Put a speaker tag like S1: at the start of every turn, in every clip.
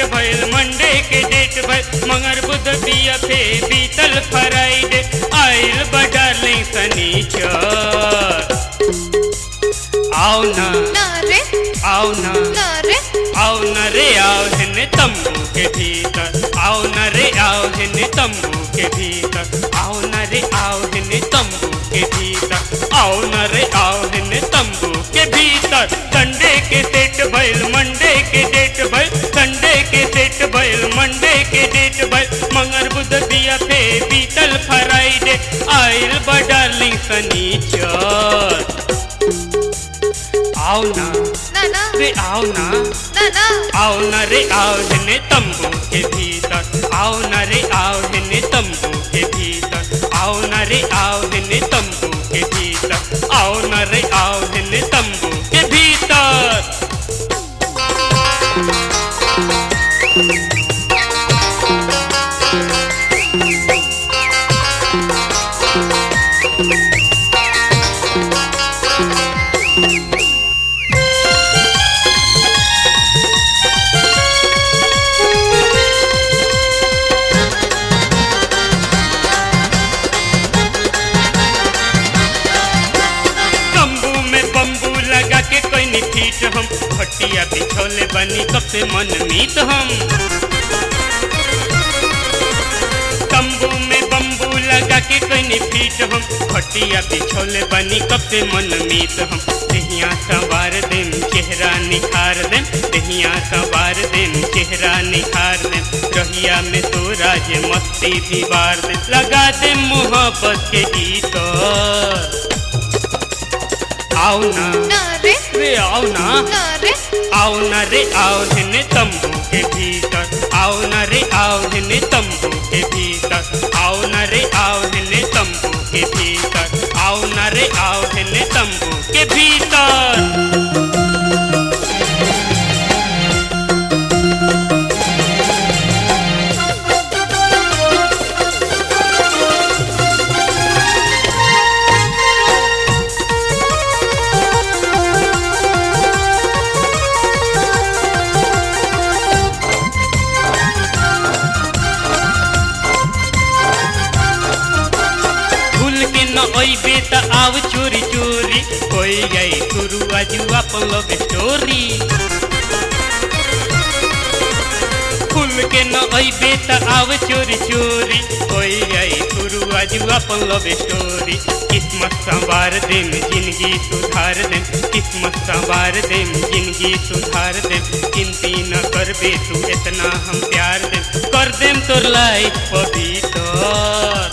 S1: भइल मंडे के डेट भइल मंगर बुध बिया फे बीतल फ्राइडे आइल बा डार्लिंग सनीचर आओ ना
S2: ना रे
S1: आओ ना
S2: ना रे
S1: आओ न रे आओ हिने तंबू के भीतर आओ न रे आओ हिने तंबू के भीतर आओ न रे आओ हिने तंबू के भीतर आओ न रे आओ हिने तंबू के भीतर संडे के सेट भइल मंडे के डेट भइल संडे के सेट भइल मंडे के डेट भइल मंगर बुध बिया फे बीतल फ्राइडे आइल बा डार्लिंग सनीचर आओ ना
S2: ना ना
S1: रे आओ ना
S2: ना ना
S1: आओ न रे आओ हिने तंबू के भीतर आओ न रे आओ हिने तंबू के भीतर आओ न रे आओ हिने तंबू के भीतर आओ न रे आओ हिने तंबू के भीतर तंबू में बम्बू लगा के कोई नहीं फीट हम खटिया बिछोले बनी कब से मन मीत हम तंबू में बम्बू लगा के कोई नहीं फीट हम खटिया बिछोले बनी कब से मन मीत हम दहिया सवार दिन चेहरा निखार देम दहिया सवार दिन चेहरा निखार देम रहिया में तो राज मस्ती भी बार दे लगा दे मोहब्बत के गीत आओ ना
S2: ना रे
S1: रे आओ ना
S2: ना रे
S1: आओ ना रे आओ हिने तंबू के भीतर आओ ना रे आओ हिने तंबू के भीतर आओ ना रे आओ हिने तंबू के भीतर आओ ना रे आओ हिने तंबू के भीतर भूल के न अइबे त आव चोरी चोरी कोई गई शुरू आजू अपन लव स्टोरी भूल के न अइबे त आव चोरी चोरी कोई गई शुरू आजू अपन लव स्टोरी किस्मत संवार देम जिंदगी सुधार देम किस्मत संवार देम जिंदगी सुधार देम चिंती न करबे तू इतना हम प्यार देम कर देम तोर लाइफ पवित्र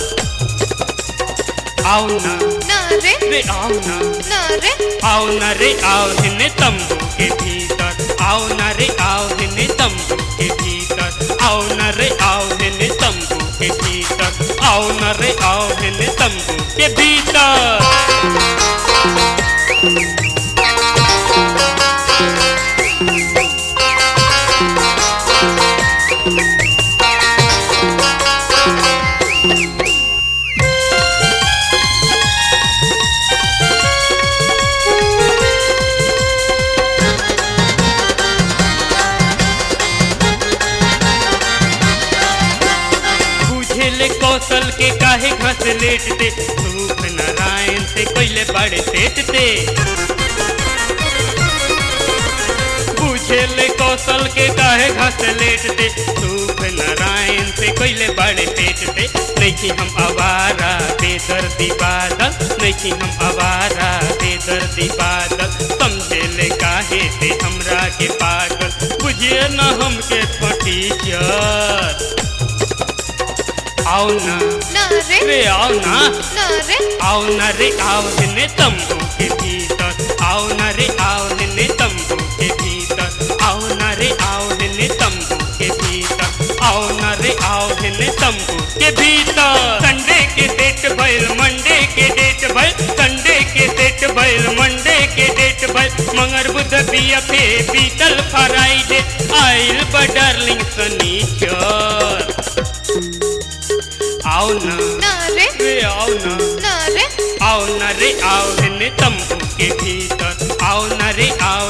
S1: आओ ना
S2: ना रे
S1: रे आओ ना
S2: ना रे
S1: आओ ना रे आओ हिने तंबू के भीतर आओ ना रे आओ हिने तंबू के भीतर आओ ना रे आओ हिने तंबू के भीतर आओ ना रे आओ हिने तंबू के भीतर बुझेले कौशल के काहे घस लेट दे रूप नारायण से कोइले बड़े सेट दे बुझेले कौशल के काहे घस लेट दे रूप नारायण से कोइले बड़े सेट दे नहीं हम आवारा बेदर्दी बादल नहीं हम आवारा बेदर्दी बादल समझेले काहे से हमरा के पागल बुझिए न हमके फटी जर आओ ना
S2: ना रे
S1: रे आओ ना
S2: ना रे
S1: आओ ना रे आओ हिने तंबू के भीतर आओ ना रे आओ हिने तंबू के भीतर आओ ना रे आओ हिने तंबू के भीतर आओ ना रे आओ हिने तंबू के भीतर संडे के सेट भइल मंडे के डेट भइल संडे के सेट भइल मंडे के डेट भइल मंगर बुध बिया फे बीतल फ्राइडे आइल बा डार्लिंग सनीचर आओ ना
S2: ना रे
S1: रे आओ ना
S2: ना रे
S1: आओ न रे आओ हिने तंबू के भीतर आओ न रे आओ